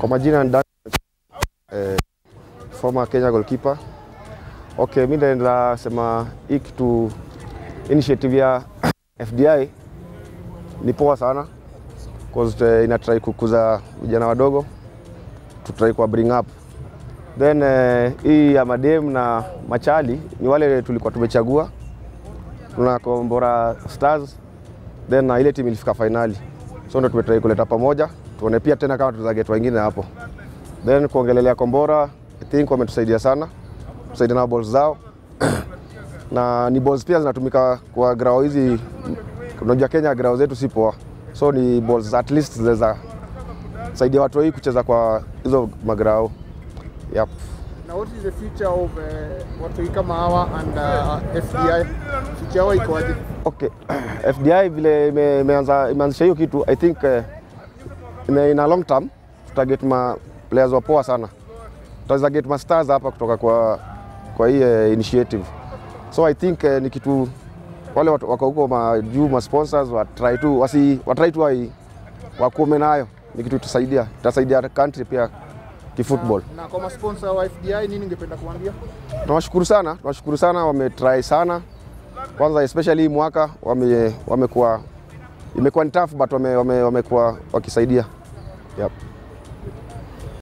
Kwa majina ni Dan, eh, former Kenya goalkeeper. Okay, mimi naenda sema hii kitu initiative ya FDI ni poa sana cause uh, ina try kukuza vijana wadogo to try kwa bring up then uh, hii ya madem na machali ni wale tulikuwa tumechagua tuna Kombora Stars then na ile timu ilifika finali, so ndo tumetrai kuleta pamoja tuone pia tena kama tunaweza get wengine hapo. Then kuongelelea Kombora, I think wametusaidia sana, tusaidia na balls zao na ni balls pia zinatumika kwa grao hizi. Unajua Kenya grao zetu si poa, so ni balls at least zinaweza saidia watu hii kucheza kwa hizo magrao. Yep. Now what is the future of uh, watu kama hawa and uh, FDI? Future yao ikoaje? Okay. FDI vile ime- imeanza imeanzisha hiyo kitu I think uh, in, a- in a long term tutaget ma players wapoa sana, tutaweza get ma stars hapa kutoka kwa kwa hii uh, initiative so I think uh, ni kitu wale watu wako huko majuu ma sponsors wa try tu wasi wa try tu wai- wakume nayo, ni kitu itasaidia itasaidia country pia kifootball. Na kwa masponsor wa FDI nini ungependa kuambia? Tunawashukuru sana, tunawashukuru sana, wametry sana kwanza, especially hii mwaka wame, wamekuwa imekuwa ni tough but wame, wame, wamekuwa wakisaidia yep.